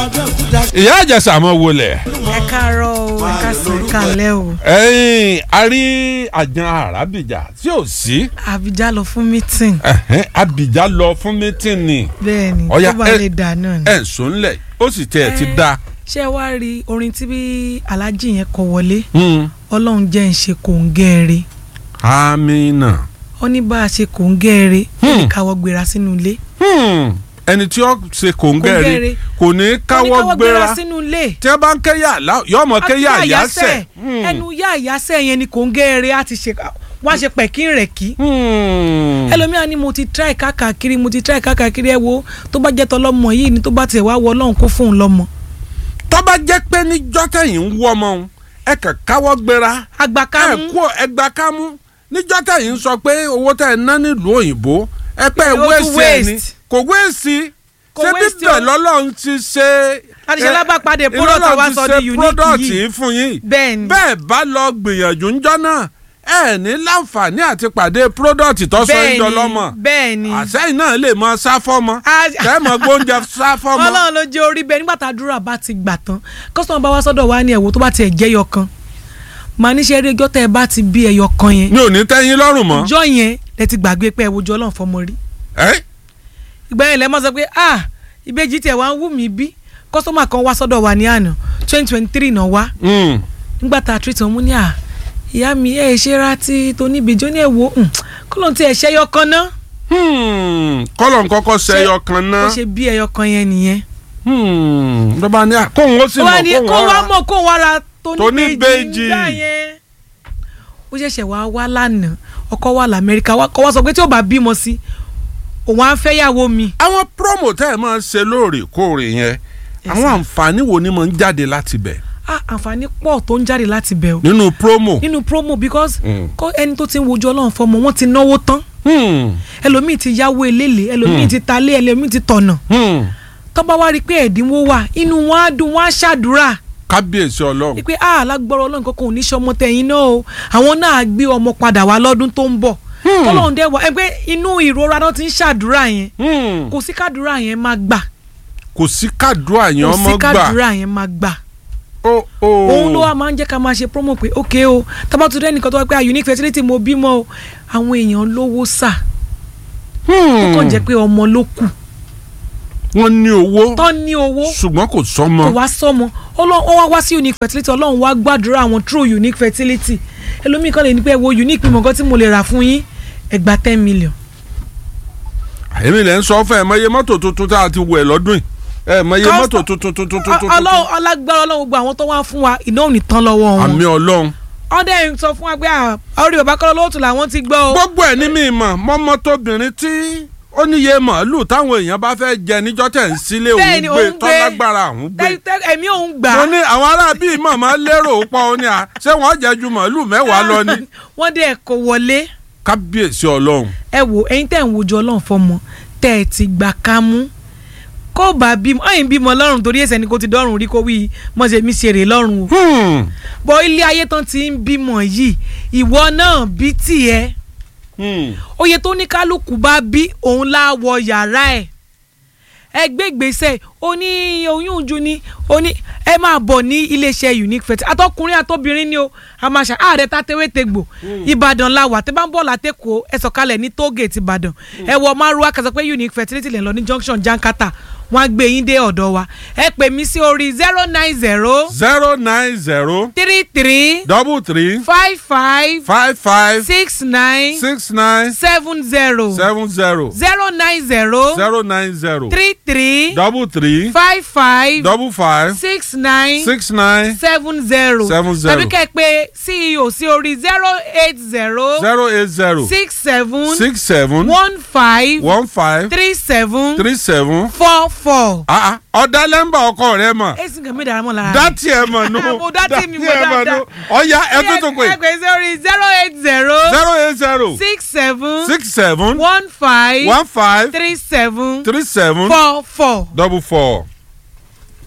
ìyá àjẹsà mọ wọlé ẹ káàárọ̀ o ẹ káàsán ẹ káalẹ́ o ẹyin a rí àjàn àràbìjà tí ò sí àbíjá lọ fún mítìn ẹhẹ́n, abìjà lọ fún mítìnì bẹ́ẹ̀ ni Ọya, tó bá ẹ- lè dà náà ni. ẹ̀ ń sọ ńlẹ̀ ó sì tiẹ̀ ti Ẹ. da. ṣé ẹ wá rí orin tí bí aláàjì yẹn kọ wọlé Hmm. ọlọ́run jẹ́ ń ṣe kòńgẹ́ẹ̀rẹ́ amina. ó ní bá a ṣe kòńgẹ́ẹ̀rẹ́ Hmm. ẹnì káwọ́ gbéra sínú ilé Hmm. ẹni tí ó ṣe kòńgẹ́rì Kòńgẹ́rẹ́. kò ní ó ní káwọ́ gbéra sínú ilé tí ẹ bá ń kéyà yọmọ kéyà àyàsẹ̀. ẹnu yá àyàsẹ̀ yẹn ni kòńgẹ́ẹ̀rẹ́ á ti ṣe wá ṣe pẹ̀kín rẹ̀ kí Hmm. ẹlòmíà ni mo ti try káàkiri mo ti try káàkiri ẹ wo tó bá jẹ́ tọlọ́mọ yìí ni tó bá tiẹ̀ wá wọ ọlọ́run kó fóun lọ́mọ. tó bá jẹ́ pé níjọ́ tẹ̀yìn ń wọ́ ọmọ òun ẹ kàn káwọ́ gbéra àgbàká ẹ mú kú ẹgbà kámú níjọ́ tẹ̀yìn ń sọ pé owó tẹ̀ ń ná nílùú òyìnbó ẹ pẹ́ Ó tún wéèsì ẹ̀ ni waste. kò wéèsì Kò ṣé waste bíbẹ̀ o. lọ́lọ́run ti ṣe àdìsẹ́ ẹ, lábàpàdé product Ọlọ́run wa ti sọ ṣe di unique product yìí yìí fún yín bẹ́ẹ̀ ni bẹ́ẹ̀ bá lọ gbìyànjú ńjọ́ náà ẹ ní láǹfààní àti pàdé product tó sọ bẹ́ẹ̀ ńjọ ni lọ́mọ bẹ́ẹ̀ ni àṣẹ́yìn náà lè mọ sáfọ́mọ A- kẹ́mọ̀ gbóúnjẹ sáfọ́mọ. ọlọ́run ló jẹ́ orí bẹ́ẹ̀ nígbà tá a dúrà bá ti gbà tán kọ́sọ̀mù bá wá sọ́dọ̀ wa ní ẹ̀wò tó bá tiẹ̀ jẹ́ ẹyọ kan màá níṣẹ́ eré ẹjọ́ tẹ́ ẹ bá ti bí ẹyọ kan yẹn mi ò ní tẹ́yìn lọ́rùn mọ́. ìjọ yẹn lẹ ti gbàgbé pé ẹ wojú ọlọ́run fọmọ rí ẹ́ ìgbà yẹn lẹ mọ̀ sọ pé ah ìbejì tiẹ̀ wá ń wù mí bí kọ́sọ́mà kan wá sọ́dọ̀ wa ní àná twenty twenty three náà wá Mm. nígbà tá a treat wọn mú ní à ìyá mi ẹ ṣe ra ti tóníbejì ó ní ẹ wo kó lóun ti ẹ ṣẹyọ kan náà Hmm. kọ́lọ̀ ń kọ́kọ́ sẹ́yọ kan ó náà. ṣe bí ẹyọ kan yẹn nìyẹn. Hmm. lọ́ba ní à kóhun ó sì ó wá mọ̀ ní kóhun kó wá ọ̀ra. mọ̀ kó wá ra tóníbejì Tóníbejì. ńgbà yẹn. ó ṣẹ̀ṣẹ̀ wá wá lánàá ọkọ wà lamẹ́ríkà wá- kọ́ wá sọ pé tí ò bá bímọ sí òun á fẹ́ yàwó mi. àwọn promo tẹ́ ẹ máa ń ṣe lóòrèkóòrè yẹn àwọn àǹfààní wo ni mo ń jáde láti bẹ̀ ah àǹfààní pọ̀ tó ń jáde láti bẹ̀ o nínú promo. nínú promo because Mm. kọ́ ẹni tó ti ń wojú ọlọ́run fọmọ wọ́n ti náwó tán Hmm. ẹlòmíì ti yáwó eléle ẹlòmíì Mm. ti talé ẹlòmíì ti tọ̀nà Hmm. tọ́ba wá rí i pé ẹ̀dínwó wà inú wọn á dùn wọn á ṣàdúrà kábíyèsí ọlọ́run. wípé ah lágbọ́rọ̀ ọlọ́run kankan ò ní sọmọ tẹ̀yìn náà o àwọn náà á gbé ọmọ padà wá lọ́dún tó ń bọ̀ Hmm. tọ́lọ́run dẹ́ wà ẹgbẹ́ inú ìrora náà ti ń ṣàdúrà yẹn Hmm. kò sí kádùrà yẹn máa gbà kò sí kádùá yẹn kò ọmọ sí gbà. kádùrà yẹn máa gbà ó ó. òun ló wá máa ń jẹ́ ká máa ṣe promo pé ok o tábàtú rẹ́ nìkan tó wá pé ah unique fertility mo bímọ o àwọn èèyàn lówó sà ó kàn jẹ́ pé ọmọ ló kù wọ́n ní owó tán ní owó ṣùgbọ́n kò kò sọ́mọ. wá sọmọ Ọlọ́run- ó wá wá sí unique fertility ọlọ́run wá gbàdúrà àwọn true unique fertility ẹlòmíì kan lè ní pé wo unique mímọ nǹkan tí mo lè rà fún yín ẹgbàá ten million. èmi lè ń sọ fún ẹ mọ iye mọ́tò tuntun tá a ti wẹ̀ lọ́dún yìí ẹ mọ iye Custom- mọ́tò tuntun tuntun tuntun. ọlọ́run ọlágbára ọlọ́run gbogbo àwọn tó wá fún wa iná ò ní tán lọ́wọ́ wọn. àmì ọlọ́run. ọdẹ ń sọ fún wa pé ah, orí bàbá kọ́lọ́ lóòtù làwọn ti gbọ́ o. gbogbo ẹ̀ ní mi mọ̀ mọ́mọ́ tóbìnrin tí ó níye màálù táwọn èèyàn bá fẹ́ jẹ níjọ́ tẹ̀ ń sílé òun Bẹ́ẹ̀ni, gbé òun gbé. tọ́lágbára òun gbé. Tẹ́- tẹ́- ẹ̀mí òun gbà. mo ní àwọn ará bíi màmá lérò pọ̀ ó ní à ṣé wọ́n jẹ ju màálù mẹ́wàá lọ ni. wọ́n dẹ̀ kó wọlé. kábíyèsí ọlọ́run. ẹ wo ẹ̀yin tẹ́ ń wojú ọlọ́run fọmọ tẹ́ ẹ ti gbà ká mú kó bá bímọ ọ̀yìn bímọ lọ́rùn torí ẹ̀sẹ̀ ni kò ti dọ́rùn rí kó wí mọ̀ṣẹ́ mi ṣeré lọ́rùn o. Hmm. bọ́ ilé ayé tán ti ń bímọ yìí ìwọ náà bí tiẹ̀ Hmm. oye tó ní kálukú bá bí òun lá wọ yàrá ẹ̀ ẹ gbé gbèsè ó ní oyún ojú ni ó ní ẹ máa bọ̀ ní iléeṣẹ́ unique fertility àtọkùnrin àtobìnrin ni o àmàṣà ààrẹ tatewé tegbò ìbàdàn la wà tẹ́ bá ń bọ̀ látẹ̀kọ́ ẹ sọ̀kalẹ̀ ní tógèètì ìbàdàn ẹ wọ márùwá kẹsàn pé unique fertility lè lọ ní junction jankata wọn á gbé yín dé ọ̀dọ̀ wa ẹ pè mí sí orí zero nine zero zero nine zero three three double three five five five five six nine six nine seven zero seven zero zero nine zero zero nine zero three three double three five five double five six nine six nine seven zero Seven zero. tàbí kẹ́ ẹ pé ceo sí orí zero eight zero zero eight zero six seven six seven one five one five three seven three seven. four four. Ah, ah, ọ̀dà lẹ́mbà ọkọ rẹ mọ̀ èsì nǹkan mi dára mọ́ lára. dátì ẹ̀ mọ̀ nù Mo dátì mi, mo ẹ̀ mọ̀ dáadáa. nù ọ̀ya ẹ̀ tó tó pé ẹ pè sí orí zero eight zero zero eight zero six seven six seven one five one five three seven three seven four four. double four.